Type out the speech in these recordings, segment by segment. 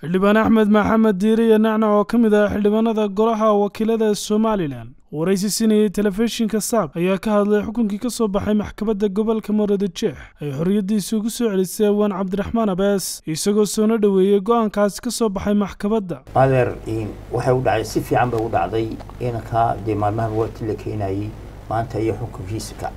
xildhibaan axmed maxamed diiriye nacnac oo ka mid ah xildhibaanada golaha wakiilada somalilan waraysi sinayay telefishinka saab ayaa ka hadlay xukunkii ka soo baxay maxkamadda gobolka muradjeex ay xorriyaddiisa ugu soo celisay awaan cabdiraxmaan abees isagoo soona dhoweeyey go-aankaasi ka soo baxay maxkamadda adeer waxay u dhacday si fiican bay u dhacday inankaa dee maalmahan waati la keenayey maanta iyo xukunkiisa ka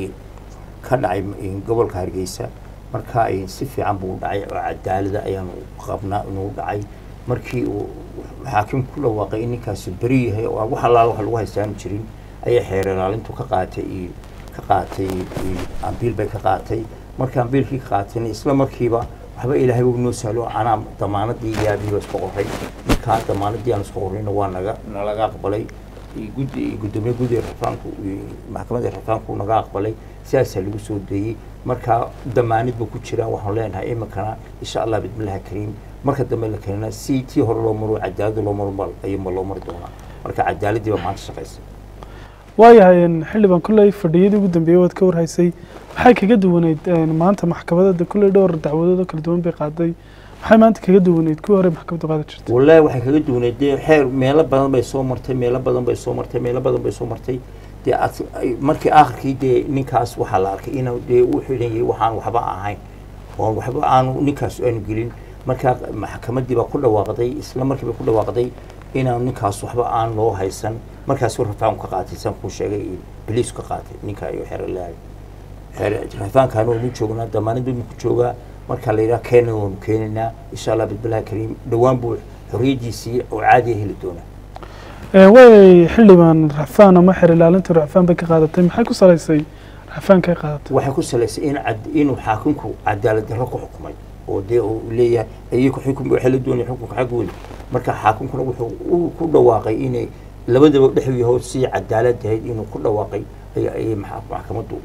dhacay gobolka hargeysa marka si fiican buu u dhacay oo cadaalada ayaanu qabnaa inuu dhacay markii uu xaakim ku dhawaaqay in ninkaasi beri yahay oo wax allaala wax lagu haystaanu jirin ayay xeer ilaalintu ka qaatay ka qaatay ambiil bay ka qaatay marka ambiilkii ka qaatayna isla markiiba waxba ilaahay uu noo sahlo anaa damaanadii iyo abihiiba isku qoray markaa damaanadii aan isku qorayna waa naga nalaga aqbalay guddi gudoomiye guddiga rafaanku maxkamadda rafaanku naga aqbalay sidaasaa lagu soo deeyey marka damaanid ba ku jiraan waxaan leenahay iminkana insha allah bismillahi kariim marka dambe la keenana si tii hore loo maro cadaalada loo maro ayuunba loo mari doonaa marka cadaaladii baa maanta shaqaysa waayahay xildhibaan kolley fadhiyadii ugu dambeeyey waad ka warhaysay maxay kaga duwaneyd maanta maxkamadada kolley dhowr dacwadood oo kala duwan bay qaaday maxay maanta kaga duwaneyd kuwii hore maxkamaddu qaadi jirtay wallahi waxay kaga duwaneyd dee xeer meelo badan bay soo martay meelo badan bay soo martay meelo badan bay soo martay dee markii aakhirkii dee ninkaas waxaa la arkay inuu dee u xidhan yahay waxaan waxba ahayn oon waxba aanu ninkaas aanu gelin markaa maxkamaddii baa ku dhawaaqday isla markii bay ku dhawaaqday inaan ninkaas waxba aan loo haysan markaasuu rafaanku ka qaatay saan kuu sheegay biliisku ka qaatay ninka iyo xeer lahay xeer rafaankaana waanu joognaa damaanadii ku joogaa marka la yidhaha keena waanu keenaynaa insha allah bismillahi kariim dhowaan buu xorriyaddiisii oo caadiya heli doonaa way xildhibaan racfaan ama xeer ilaalinta racfaan bay ka qaadatay maxay ku salaysay racfaankay qaadatay waxay ku salaysay in inuu xaakimku cadaalad darro ku xukumay oo dee uu leeyahay iyaku xukum waxay la doonaya xukunka xag weyn marka xaakimkuna wuxuu ku dhawaaqay inay labadaba dhexu yahood si cadaalad ahayd inuu ku dhawaaqay ayay maxkamaddu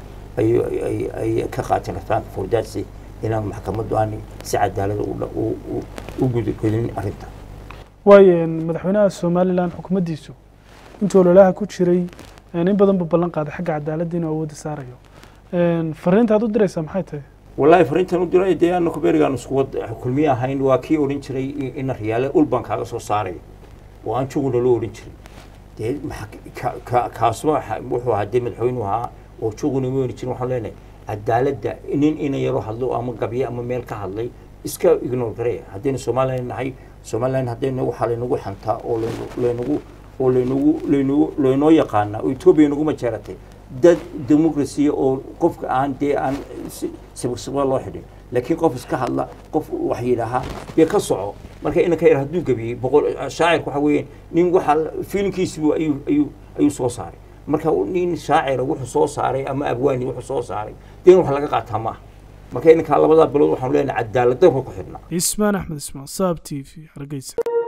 ay ka qaateen racfaanka fordaadsi inaan maxkamaddu aan si cadaalada u gudagelin arrinta waayo madaxweynaha somalilan xukuumaddiisu intuu ololaha ku jiray in badan buu ballan qaaday xagga cadaaladda inuu awoodda saarayo fariinta aad u diraysaa maxay tahay wallahi fariintan u diray dee anaku berigaan isku wad kulmiye ahayn waa kii odhan jiray ina riyaale ul baan kaaga soo saaraya oo aan juguna loo odhan jiray dee kaasuba wuxuu ahaa dee madaxweynuhu ahaa oo juguna ma odhan jirin waxaan leenahay cadaaladda nin ina yaro hadlo ama gabye ama meel ka hadlay iska ignore gareya haddaynu somalilan nahay somalilan haddaynu waxaa laynagu xantaa oo laynagu oo laynagu laynagu laynoo yaqaanaa oo etoobiya nagu majeeratay dad democracy oo qofka aan dee aan sibirsiba loo xidhin laakiin qof iska hadla qof wax yidhaahaa dee ka soco marka inanka yar hadduu gabiyey boqol shaacirku waxa weeyaan nin waxa fiilinkiisibu ayuu ayuu ayuu soo saaray marka nin shaacira wuxuu soo saaray ama abwaani wuxuu soo saaray dee wax laga qaataa maaha marka inankaa labadaa bilood waxaanu leenahay cadaalad darro ku xidhnaa ismaan axmed ismaan saab t v hargeysa